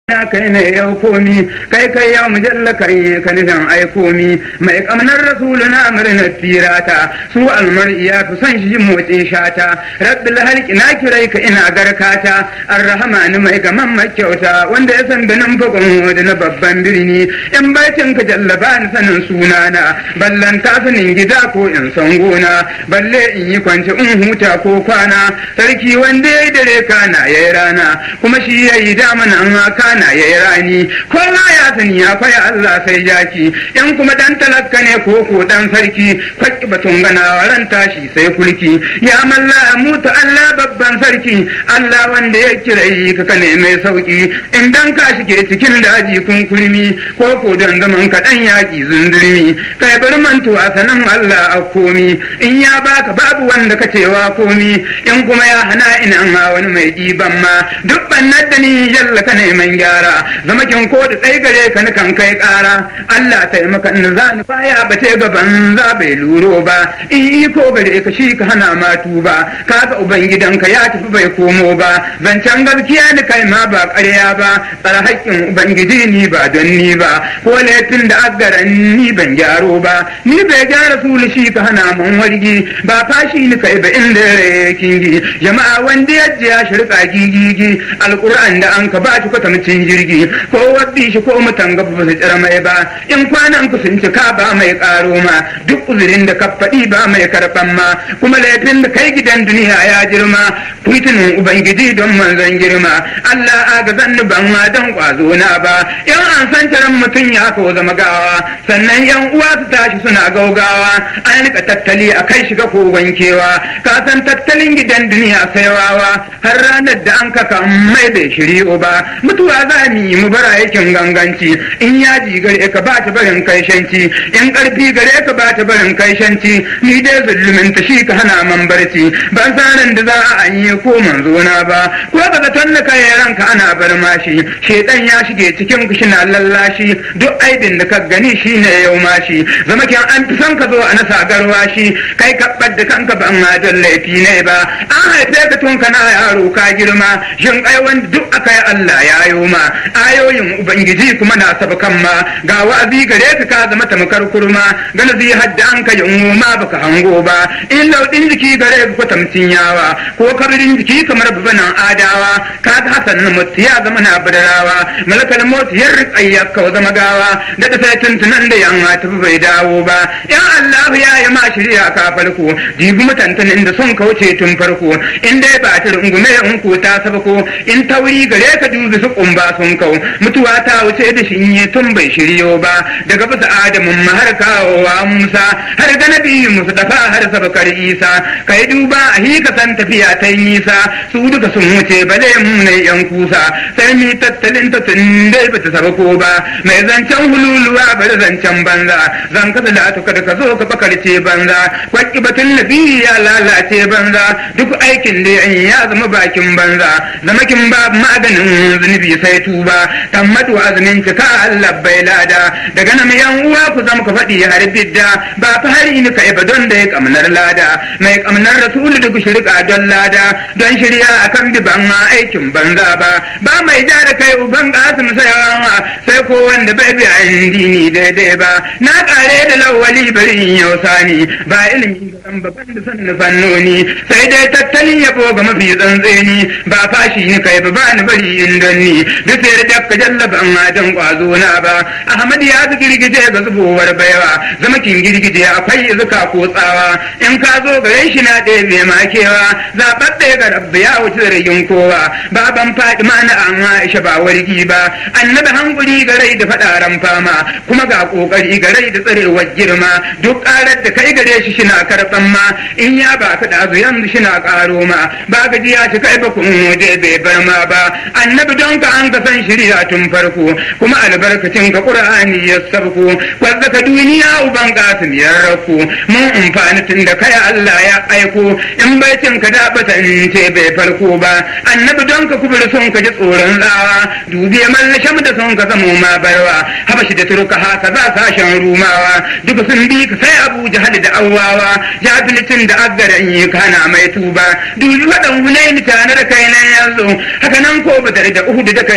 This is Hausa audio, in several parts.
ya kai ne yau komi kai kai ya mujalla kai ka nufin ai komi mai kamnar rasulu na murna tirata su almar'i ya fi son shi motsin shata rabbil halki na kirai ka ina garkata arrahmani mai gaman makyauta wanda ya san binin bugun da na babban birni in baitin ka jallaba ni sanin sunana ballan ta sanin gida ko in san gona balle in yi kwance in huta ko kwana sarki wanda ya yi dare kana ya yi rana kuma shi ya yi damanan kana na yayi rani kowa ya sani ya kwaya Allah sai jaki in kuma dan talakka ne ko ko dan sarki kwaki batun gana ran tashi sai kulki ya malla mutu Allah babban sarki Allah wanda ya kirai ka kane mai sauki in dan ka shige cikin daji kun kulmi ko ko dan zaman ka dan yaki zundurmi kai bar mantu a sanan Allah a komi in ya baka babu wanda ka cewa komi in kuma ya hana ina wani mai diban ma duk bannar da ni yalla ka neman gyara zama kin ko da tsaye gare ka ni kan kai ƙara Allah taimaka in za ni baya bace gaban za bai luro ba in iko gare ka shi ka hana ma tuba kaga ubangidanka ya tafi bai komo ba zancen gaskiya ni kai ma ba ƙarya ba tsara haƙƙin ubangiji ni ba don ni ba ko laifin da aggaran ni ban gyaro ba ni bai gyara sulu shi ka hana mun wargi ba fashi ni kai ba inda kingi jama'a wanda ya ji ya shirka gigigi alƙur'an da an ka ba shi kwatamcin jirgi ko waddi shi ko mutan gaba ba su tsira mai ba in kwanan ku sun cika ba mai karo ma duk uzurin da ka faɗi ba mai karɓan ma kuma laifin da kai gidan duniya ya girma fitinin ubangiji don manzon girma Allah aga zan ban ma don kwazo na ba in an san taron mutum ya ko zama gawa sannan yan uwa su tashi suna gaugawa an rika tattali a kai shiga ko wankewa ka san tattalin gidan duniya sai wawa har ranar da an kaka mai bai shiryo ba mutuwa za mu yi mu bara yakin ganganci in yaji gare ka ba ta barin kai shanci in karfi gare ka ba ta barin kai shanci ni dai zulumin ta shi ka hana man barci ban sanin da za a yi ko manzo na ba ko ka zaton da kai ranka ana bar mashi shedan ya shige cikin ku shina lallashi duk aibin da ka gani shine yau mashi zama kyan an fi son ka zo a nasa garwa shi kai ka da kanka ban ma don laifi ne ba an haife ka tun kana yaro ka girma shin kai wanda duk aka yi Allah ya yi ma ayoyin ubangiji kuma na sabakan ma ga wa'azi gare ka ka zama tamkar kurma gana zai hadda an ka yin ma baka hango ba in laudin jiki gare ka tamcin yawa ko kabirin jiki kamar babanan adawa ka ga hasan na mutu ya zama na badarawa malakal mot ya rikayya ka zama gawa da ta sai tuntunan da yamma tafi bai dawo ba ya Allah ya yi ma shirya ka farko jibi mutantanin da sun kauce tun farko in dai ba ta rungume in ko ta sabako in tauri gare ka dubi su kumba sun kau mutuwa ta wuce da shi yi tun bai shiryo ba daga bisa adamun ma har kawowa musa har ga nabi musu dafa har sabakar isa kai duba a hika san tafiya ta nisa su duka sun wuce bale mu ne yan kusa sai mi tattalin ta tun dai bata sabako ba mai zancen hululuwa bari zancen banza zan kasa da atuka da ka zo ka bakarce banza kwaki batun nabi ya lalace banza duk aikin da ya zama bakin banza zamakin ba maganin zunubi sai tuba tammatu azumin cika Allah bai lada daga nan yan uwa ku zama ka faɗi har bidda ba fa har ni kai ba don da ya kamnar lada mai kamnar rasul duk shirka don lada don shirya akan biban ma aikin banza ba ba mai ja da kai uban kasim sayawa sai ko wanda bai bi addini daidai ba na kare da lawali bari in yau sani ba ilimi ga babban da sanni fannoni sai dai tattalin yabo ga mafi tsantseni ba fashi ni kai ba ba ni bari in don ni duk sai da ka jallaba an don kwazo na ba ahmad ya fi girgije ga zubowar baiwa zama kin girgije akwai zuka ko tsawa in ka zo gare shi na ɗebe makewa zaɓaɓɓe ga rabbi ya wuce zargin kowa baban faɗi na an aisha ba wargi ba annabi hankuri ga rai da faɗaran fama kuma ga ƙoƙari ga rai da tsarewar girma duk ƙarar da kai gare shi shina karɓan ma in ya ba ka ɗazu yanzu shina ƙaro ma ba gaji ya ci kai ba kun waje bai bar ma ba annabi don ka an ka san shirya tun farko kuma albarkacin ka qur'ani ya sabko wanda ka duniya uban kasim ya rako mun amfani tun da kai Allah ya aiko in baitin ka da batan ce bai farko ba annabi don ka kubur son ka ji tsoron tsawa dubi mallasham da son ka zamo ma barwa habashi da turka haka za sashen rumawa duka sun bi ka sai abu jahal da awwawa jahilcin da aggaran yi kana mai tuba dubi wadan hunaini tare da kai nan yanzu haka nan ko badar da uhud da kai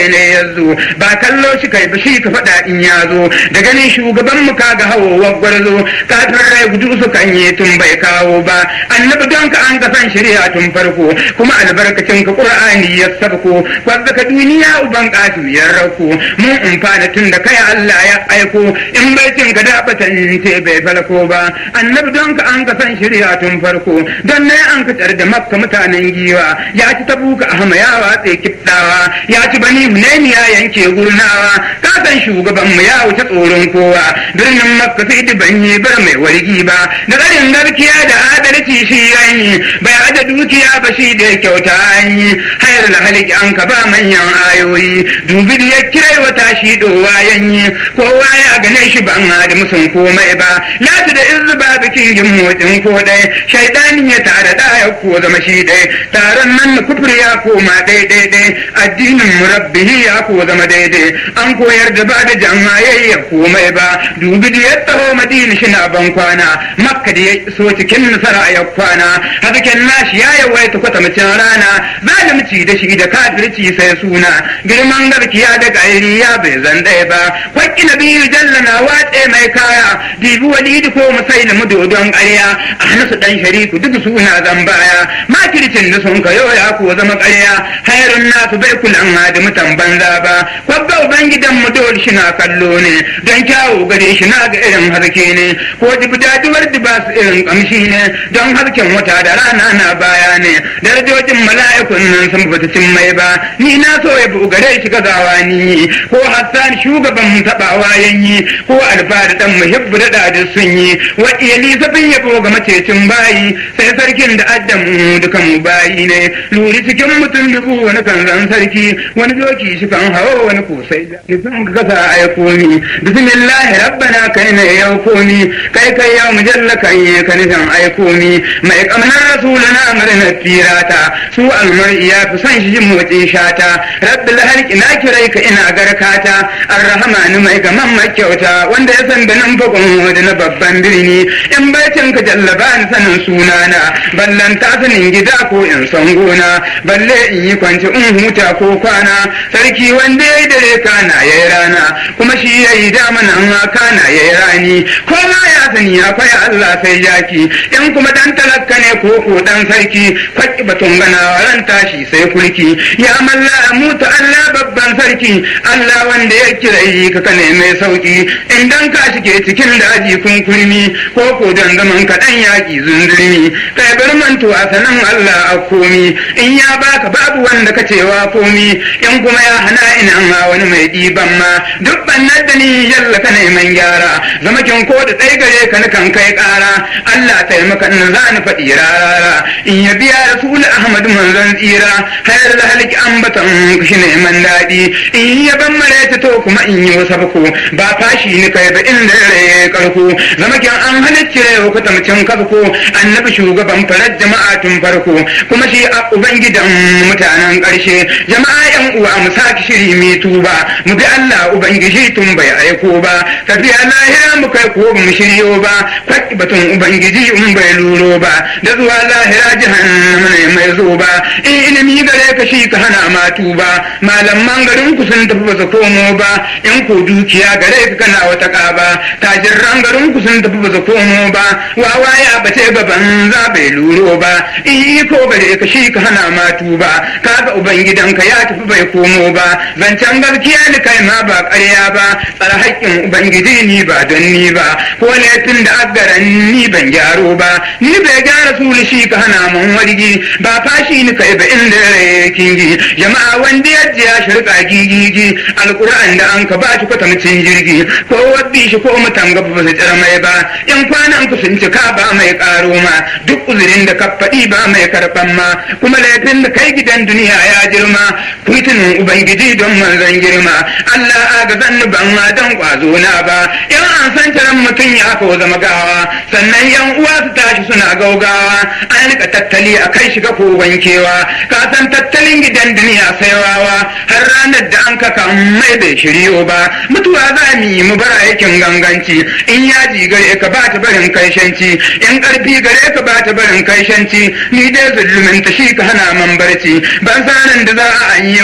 kai ne ya zo ba kallo shi kai ba shi ka faɗa in ya zo da ganin shugaban mu kaga hawowar gwarzo kafin rai gudu su kan yi tun bai kawo ba annabi don ka an ka san shari'a tun farko kuma albarkacin ka qur'ani ya sabko wanda ka duniya uban kasu ya rauko mun umfana tun da kai Allah ya aiko in bai cin ka da batan ce bai falko ba annabi don ka an ka san shari'a tun farko don ne an ka da makka mutanen giwa ya ci tabuka ahma ya watse kiftawa ya ci bani hunaini ya yanke gurnawa ka san shugaban mu ya wuce tsoron kowa birnin makka sai da ban yi bar mai wargi ba da garin garkiya da adalci shi yayi bai ada dukiya ba shi da kyauta an yi hayar da haliki an ka ba manyan ayoyi dubi da ya kirai wata shi dowa yanyi kowa ya gane shi ban da musun komai ba lati da izu ba bikin yin motsin ko dai shaidanin ya tare da ya ko zama shi dai taron nan na kufur ya koma daidai dai addinin murabbihi ya ko zama daidai an koyar da ba da jama'a ya komai ba dubi da ya taho madina shi na ban kwana makka da ya so cikin nasara ya kwana hasken nashi ya yawaita kwatamcin rana zalimci da shi da kafirci sai suna girman garkiya da gairi ya bai zan ɗaya ba kwakki na biyu jalla na watse mai kaya dibi walidi ko musailu dodon ƙarya a hanasu ɗan shariku duk suna zan baya makircin da sun kayo ya ko zama ƙarya hayarun nasu bai kulan da mutan banza ba kwabba ubangidan mu dole shi na kallo ne don kyawu gare shi na ga irin harke ne ko dibdaduwar da ba su irin kamshi ne don harken wata da rana na baya ne darajojin mala'ikun nan sun bata cin mai ba ni na so ya bugare shi gazawa ni ko hassan shugaban tabawa yanyi ko alfahari dan muhibbu da da sun yi wa iyali sabin yabo ga macecin bayi sai sarkin da addamu dukan mu bayi ne luri cikin mutum dubu wani kan zan sarki wani doki shi kan hawa wani kosai da nufin ka kasa aiko ni bismillah rabbana kai ne ya komi kai kai ya mujalla kai ka nufin aiko ni mai kamar rasuluna murna tirata su almar'i ya fi son shi motsin shata rabbil halki na kirai ka ina garkata arrahmanu mai gaman makyauta wanda ya san da nan bakon da na babban birni in baitin ka jallaba ni sanin sunana ballan ta sanin gida ko in san gona balle in yi kwanci in huta ko kwana sarki wanda ya yi dare kana ya yi rana kuma shi ya yi dama nan kana ya yi rani ko ma ya sani akwai Allah sai jaki in kuma dan talakka ne ko ko dan sarki kwaki batun gana ran tashi sai kulki ya malla mutu Allah babban sarki Allah wanda ya kirai ka kane mai sauki in dan ka shige cikin daji kun kurmi ko ko dan zaman ka dan yaki zundurmi kai bar manto a sanan Allah a komi in ya baka babu wanda ka cewa komi in kuma ya hana ina ma wani mai diban ma duk bannar da ni yalla ka neman gyara zama kin ko da tsaye gare ka kan kai kara Allah taimaka in za ni faɗi rarara in ya biya rasul Ahmad manzon tsira hayar da halki ambatan shi neman daɗi in ya ban mare to kuma in yi wasa bako ba fashi ni kai ba inda rai karko zama kin an halicci rai ko tamcin kafko annabi shugaban farar jama'a tun farko kuma shi a ubangidan mutanen ƙarshe jama'a yan uwa mu saki shiri mi tuba mu bi Allah ubangiji tun bai aiko ba tafiya lahira mu kai ko mu shiryo ba kwaki batun ubangiji in bai luro ba da zuwa lahira jahannama ne mai zo ba in ilimi gare ka shi ka hana ma tuba malaman garin ku sun tafi ba su komo ba in ko dukiya gare ka kana wata ƙaba tajirran garin ku sun tafi ba su komo ba wawa ya bace gaban za bai luro ba in ko gare ka shi ka hana ma tuba kaga ubangidanka ya tafi bai komo ba zancen gaskiya ni kai ma ba ƙarya ba tsara haƙƙin ubangiji ni ba don ni ba ko laifin da agaran ni ban gyaro ba ni bai gyara sulu shi ka hana mun wargi ba fashi ni kai ba inda kingi jama'a wanda ya ji ya shirka gigigi alquran da an ka ba shi kwatamcin jirgi ko wabbi shi ko mutan gaba ba su tsira mai ba in kwanan ku sun cika ba mai karo ma duk uzurin da ka faɗi ba mai karɓan ma kuma laifin da kai gidan duniya ya girma kuitunin ubangiji don manzon girma Allah aga zanni ban ma don kwazo na ba in an san taron mutum ya ko zama gawa sannan yan uwa su tashi suna gaugawa an rika tattali a kai shiga ko wankewa ka san tattalin gidan duniya sai wawa har ranar da an kaka mai bai shiryo ba mutuwa za mu yi mu bara yakin ganganci in yaji gare ka ba ta barin kai shanci in karfi gare ka ba ta barin kai shanci ni dai zulumin ta shi ka hana man barci ban sanin da za a anye ko man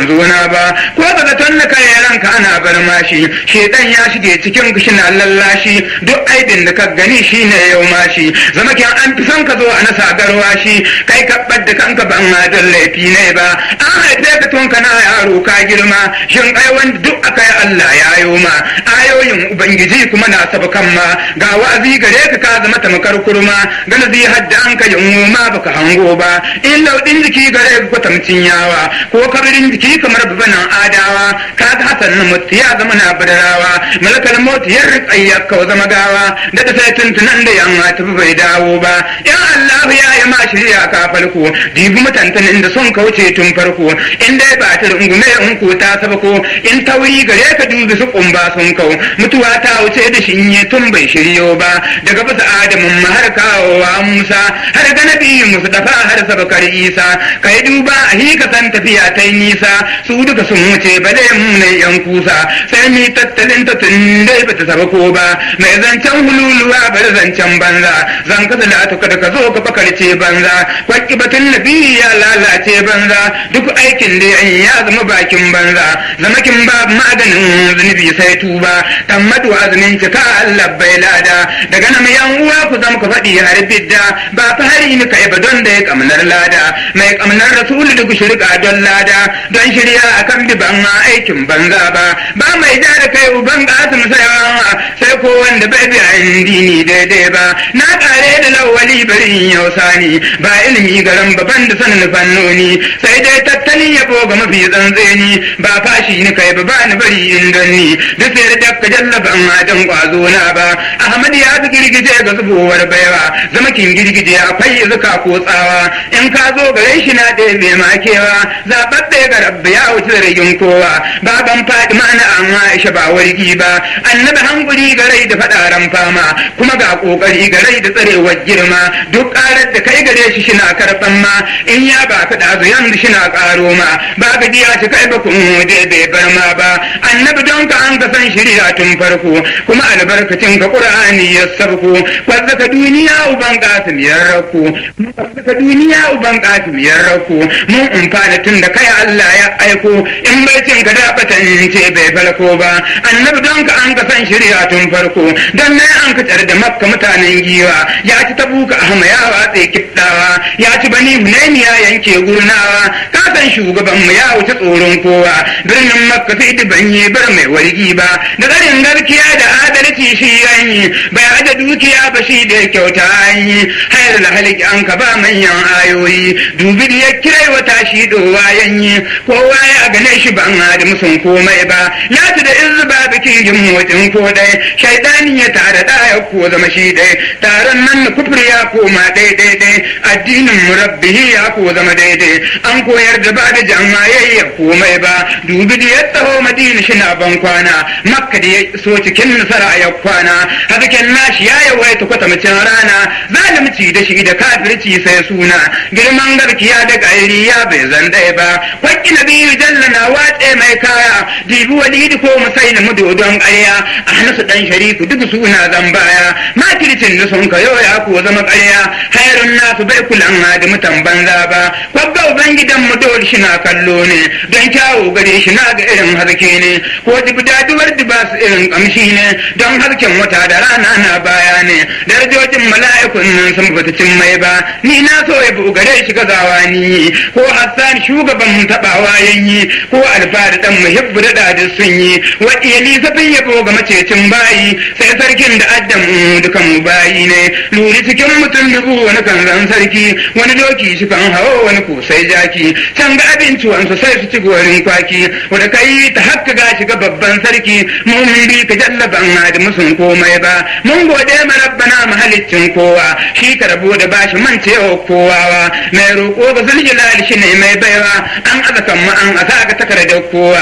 manzo na ba ko daga tonna kai ranka ana bar mashi shedan ya shige cikin na lallashi duk aibin da ka gani shine yau mashi zama kin an fi son ka zo a nasa garwa shi kai ka da kanka ban ma don laifi ne ba an haife ka tun kana yaro ka girma shin ai wanda duk aka yi Allah ya yo ma ayoyin ubangiji kuma na sabakan ma ga wa'azi gare ka ka zama tamkar kurma gana zai hadda an ka yin ma baka hango ba in laudin jiki gare ka kwatamcin yawa ko kabirin jiki kamar babanan adawa ka ga hasan na mutu ya zama na badarawa malakal mota ya rikayya ka zama gawa da ta sai tuntunan da yamma tafi bai dawo ba ya Allah ya yi ma shirya ka farko dibi mutantanin da sun kauce tun farko in dai ba ta rungume in ko ta saba ko in tauri gare ka dubi su kumba sun kau mutuwa ta wuce da shi in tun bai shiryo ba daga bisa adamun ma har kawowa musa har ga nabi musu dafa har sabakar isa kai duba a hika san tafiya ta nisa su duka sun wuce bale mu ne yan kusa sai mi tattalin ta tun dai bata saba ko ba mai zancen hululuwa bari zancen banza zan kasa da ta kada ka zo ka bakarce banza kwaki batun nabi ya lalace banza duk aikin da ya zama bakin banza zamakin ba maganin zunubi sai tuba tammadu azumin cika Allah bai lada daga nan yan uwa ku zama ku faɗi har bidda ba fa hari ni kai ba don da ya kamnar lada mai kamnar rasulu duk shirka don lada don shirya akan bi ban ma aikin banza ba ba mai da da kai uban kasim sai sai ko wanda bai bi dini daidai ba na kare da lawali bari yau sani ba ilimi garan baban da sanin fannoni sai dai tattalin yabo ga mafi tsantseni ba fashi ni kai ba ba ni bari in ganni duk sai da ka jallaba amma dan kwazo na ba ahmad ya fi girgije ga zubowar baiwa zama kin girgije akwai zuka ko tsawa in ka zo gare shi na ɗaya mai makewa zaɓaɓɓe ga rabbi ya wuce da rigin kowa baban faɗi ma'ana an aisha ba wargi ba annabi hankuri ga rai da faɗaran fama kuma ga ƙoƙari ga rai da tsarewar girma duk ƙarar da kai gare shi shina karɓan ma in ya ba ka ɗazu yanzu shina ƙaro ma ba ga diya shi kai ba kun waje bai bar ma ba annabi don ka an ka san shirya tun farko kuma albarkacin ka ƙur'ani ya sabko kwazzaka duniya uban kasim ya rako kwazzaka duniya uban kasim ya rako mun umfana tun da kai Allah ya aiko in bai cin ka da batan ce bai farko ba annabi don ka an ka san shirya tun farko don nan an ka tsar da makka mutanen giwa ya ci tabuka ahma ya watse kiddawa ya ci bani hunaini ya yanke gurnawa ka san shugaban mu ya wuce tsoron kowa birnin makka sai da banye bar mai wargi ba da garin garkiya da adalci shi yanyi bai aje dukiya ba shi da kyauta yi hayar da haliki an ka ba manyan ayoyi dubi da ya kirai wata shi dowa yanyi kowa ya gane shi ban da musun komai ba ya da izu ba bikin yin motsin ko dai shaidani ya tare da ya ko zama shi dai taron nan na kufur ya koma daidai dai addinin murabbihi ya ko zama daidai an koyar da ba da jama'a ya komai ba dubi da ya tsaho madina shi na ban kwana makka da ya so cikin nasara ya kwana hasken nashi ya yawaita kwatamcin rana zalimci da shi da kafirci sai suna girman garkiya da ƙairi ya bai zandai ba kwakki na biyu jalla na watse mai kaya dibi walidi ko musai na mudodon ƙarya a hanasu ɗan sharifu duk suna zan baya makircin da sun kayo ya ko zama ƙarya hayrun nasu bai kulan da mutan banza ba kwabba ubangidan mu dole shi na kallo ne don kyawu gare shi na ga irin haske ne ko dibdaduwar ba su irin kamshi ne don harken wata da rana na baya ne darajojin mala'ikun nan sun fita cin mai ba ni na so ya bugare shi gazawa ni ko hassan shugaban tabawa yanyi ko alfahari dan muhibbu da dadi sun yi wa iyali zafin yabo ga macecin bayi sai sarkin da addan mu dukan mu bayi ne luri cikin mutum dubu wani kan zan sarki wani doki shi kan hawo wani ko sai jaki can ga abinci wansu sai su ci gorin kwaki wanda kai ta hakka ga shiga babban sarki mun bi ka jallaban da musun komai ba mun gode ma rabbana mahalicin kowa shi ka rabo da bashi man cewa kowawa mai roƙo ga zuljalali shi ne mai baiwa an aza kan ma an asa ga takardar kowa ba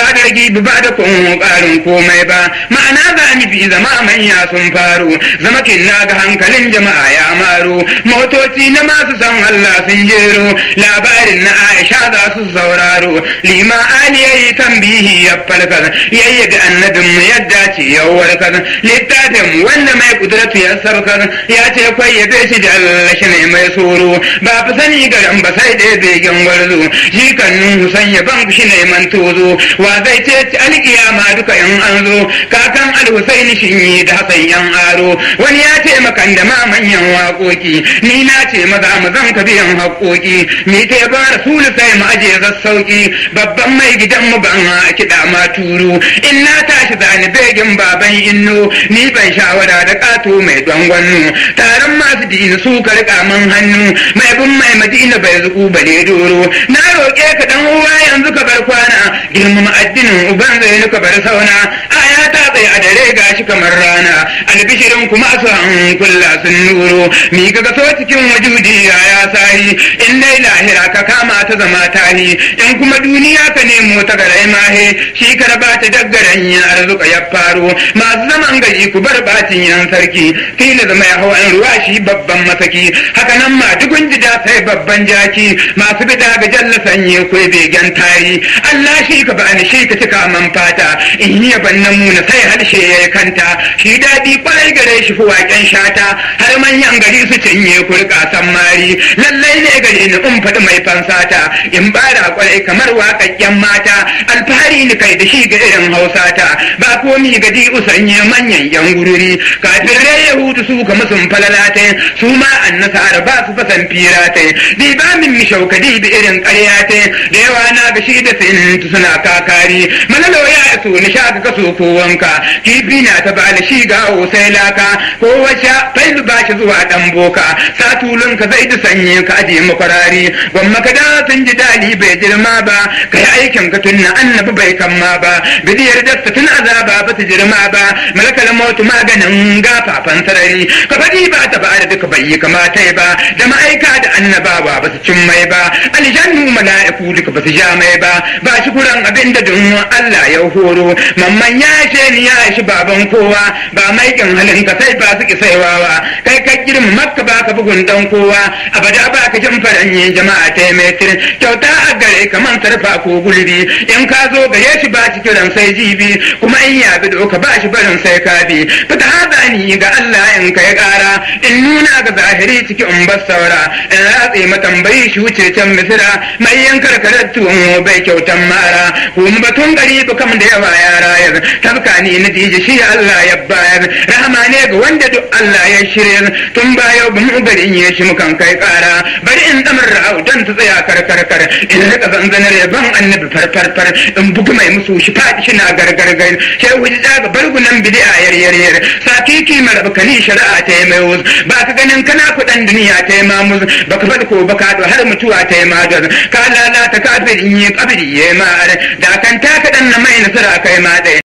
ba da ragi ba da kun karin komai ba ma'ana za ni bi zama manya sun faru zama kin na ga hankalin jama'a ya maro motoci na masu san Allah sun jero labarin na Aisha za su sauraro lima ali yayi tambihi ya falka yayi da annabin mu yadda ce ya warka littafin wanda mai kudratu ya sarkar ya ce kwai ya shi da Allah shi ne mai soro ba fi sani garan ba sai da begen gwarzo shi kan nuhu sanya ban shi ne man tozo wa zai ce ci alkiyama duka in an zo kakan alhusaini shin yi da hasan yan aro wani ya ce makan da ma manyan waƙoƙi ni na ce maza mu zan ka biyan haƙoƙi ni ta ba rasulu sai mu aje sassauƙi babban mai gidan mu ban a kiɗa ma turu in na tashi zani begin baban inno ni ban shawara da ƙato mai dangwannu taron masu dini su ka riƙa man hannu mai bin mai madina bai zuku bale doro na roƙe ka dan uwa yanzu ka bar kwana girmama addinin uban zai ka bar sauna aya ta tsaye a dare gashi kamar rana albishirin kuma su hankula sun nuro mi ga so cikin wajudi ya ya sahi in dai lahira ka kama ta zama tahi in kuma duniya ka nemo ta garai mahe shi ka raba ta daggaren ya arzuka ya faro masu zaman gari ku bar bacin yan sarki kila zama ya hawan ruwa shi babban masaki haka nan ma dukun jida sai babban jaki masu bida ga jalla sanye ku begen tari Allah shi ka bani shi ka cika man fata in yi ban muna sai harshe ya kanta shi daɗi kwarai gare shi fi waƙen shata har manyan gari su cinye ku rika san mari lallai ne gari ni in faɗi mai fansata in bara kwarai kamar waƙaƙƙen mata alfahari ni kai da shi ga irin hausata ba komi gadi usanye manyan yan gururi kafin rai yahudu su kama sun falalata su ma annasara ba su fasan firata di ba min mi shauka di bi irin ƙaryata da yawa na ga shi da sintu suna kakari malalo ya so ni sha ka kaso ko wanka kifi na ta bada shi ga sai laka ko wace failu ba shi zuwa dan boka satulun ka zai ta sanye ka aje makwarari gwamma ka da sun ji dali bai girma ba ka yi aikin ka tunna annabi bai kamma ba bidiyar dasta tun azaba ba ta girma ba malakal mautu maganin gafafan sarari ka faɗi ba ta ba da duka bai yi kamata ba da ma'aika da annabawa ba su cin mai ba aljannu mala'iku duka ba su ja mai ba ba shi kuran abin da dun Allah ya horo mamman ya ce ni ya shi baban kowa ba maikin halin ka sai ba su ki saiwawa kai ka girma makka ba ka bugun dan kowa abada ba ka jin faranye jama'a ta metir kyauta a gare ka man sarfa ko gulbi in ka zo gare shi ba shi kiran sai jibi kuma in ya bi ka ba shi barin sai ka bi fita haza ni ga Allah in kai kara in nuna ga zahiri ciki in bar saura in ratse matambayi shi wuce can misira mai yankar karattuwan bai kyautan mara kuma batun gari ba kam da yawa ya rayar tabka ni na dije shi Allah ya bayar rahama ne ga wanda duk Allah ya shirya tun baya ba mu garin ya shi mukan kai kara bari in damar ra'au don ta tsaya karkarkar in rika zanzanar ban annabi farfarfar in bugu mai musu shi faɗi shi na gargargar sai wuji daga bargunan bidi'a yar yar yar sakiki marabkani shari'a ta yi mai wuz ba ka ganin kana kuɗan duniya ta yi mamuz ba ka faɗi ko ba ka har mutuwa ta yi madar ka lalata kafirin yi kabiri ya yi ma'ar da kan ta kaɗan na mai nasara kai ma ɗaya